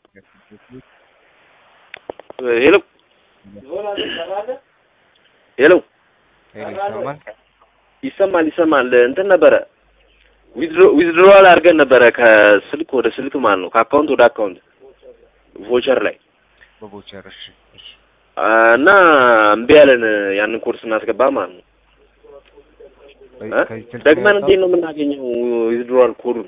ሄሎ ሄሎ ይሰማል? ይሰማል ይሰማል። እንትን ነበረ ዊዝድሮዋል አድርገን ነበረ ከስልክ ወደ ስልክ ማለት ነው ከአካውንት ወደ አካውንት ቮቸር ላይ በቦቸር እሺ፣ እሺ። እና እምቢ ያለን ያንን ኮድ ስናስገባ ማለት ነው። እ? ከዚህ ስልክ ደግመን ነው እንዴት ነው የምናገኘው ዊዝድሮዋል ኮዱን?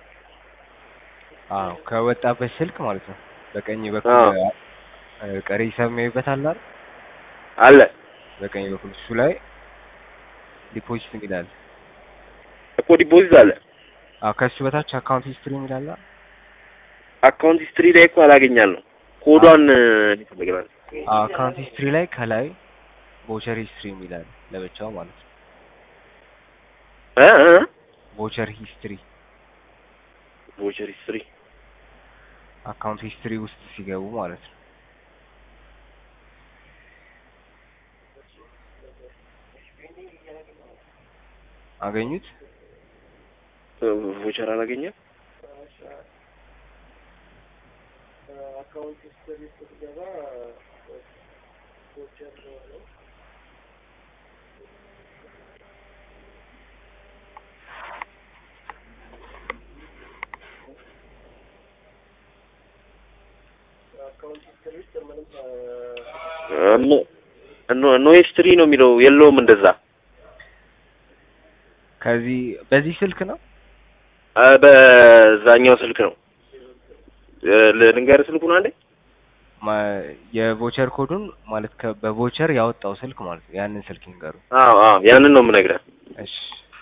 አዎ ከወጣበት ስልክ ማለት ነው። በቀኝ በኩል አዎ። አ- ቀሪ ሂሳብ የሚያዩበት አለ አይደል? አለ በቀኝ በኩል እሱ ላይ ዲፖዚት የሚላል። እኮ ዲፖዚት አለ አዎ ከሱ በታች አካውንት ሂስትሪ የሚላል አይደል? አካውንት ሂስትሪ ላይ እኮ አላገኛለሁ። ኮዷን ይፈልገናል። አዎ አካውንት ሂስትሪ ላይ ከላይ ቦቸር ሂስትሪ የሚላል ለብቻው ማለት ነው። እ እ ቦቸር ሂስትሪ ቮቸር ሂስትሪ አካውንት ሂስትሪ ውስጥ ሲገቡ ማለት ነው። አገኙት? ቮቸር አላገኘም። ኖ ኖ ሂስትሪ ነው የሚለው የለውም እንደዛ ከዚህ በዚህ ስልክ ነው አ፣ በዛኛው ስልክ ነው እ፣ ልንገርህ ስልኩን አንዴ ማ- የቮቸር ኮዱን ማለት ከ- በቮቸር ያወጣው ስልክ ማለት ነው። ያንን ስልክ ይንገሩ። አዎ አዎ ያንን ነው የምነግርህ እሺ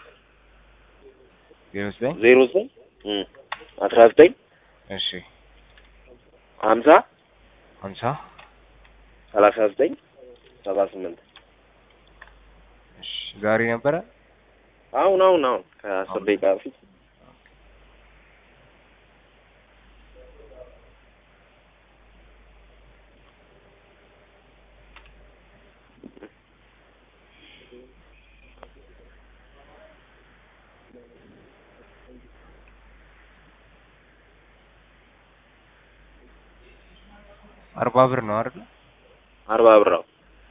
ዜሮ ዘጠኝ ዜሮ ዘጠኝ እም፣ አስራ ዘጠኝ እሺ ሀምሳ ሀምሳ ሰላሳ ዘጠኝ ሰባ ስምንት እሺ ዛሬ ነበረ አሁን አሁን አሁን ከአስር ደቂቃ በፊት አርባ ብር ነው አይደል? አርባ ብር ነው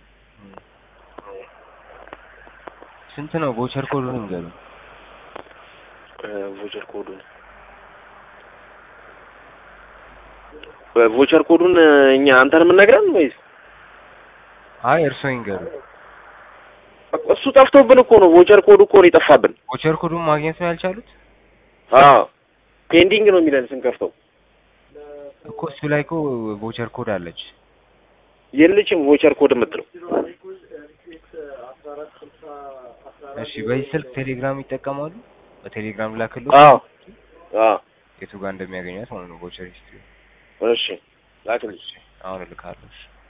ስንት ነው ቮቸር ኮዱን ይንገሩ። እ፣ ቮቸር ኮዱን ቮቸር ኮዱን እ፣ እኛ አንተን የምንነግረን ወይስ አይ እርሶ ይንገሩ። እሱ ጠፍቶብን እኮ ነው። ቮቸር ኮዱ እኮ ነው የጠፋብን። ቮቸር ኮዱን ማግኘት ነው ያልቻሉት አዎ ፔንዲንግ ነው የሚለን ስንከፍተው። እኮ እሱ ላይ እኮ ቮቸር ኮድ አለች። የለችም ቮቸር ኮድ የምትለው እሺ በዚህ ስልክ ቴሌግራም ይጠቀማሉ? በቴሌግራም ላክሉ አዎ አዎ የቱ ጋር እንደሚያገኛት ማለት ነው ቮቸር ሂስትሪ። እሺ ላክልኝ። አሁን እልካለሁ። እሺ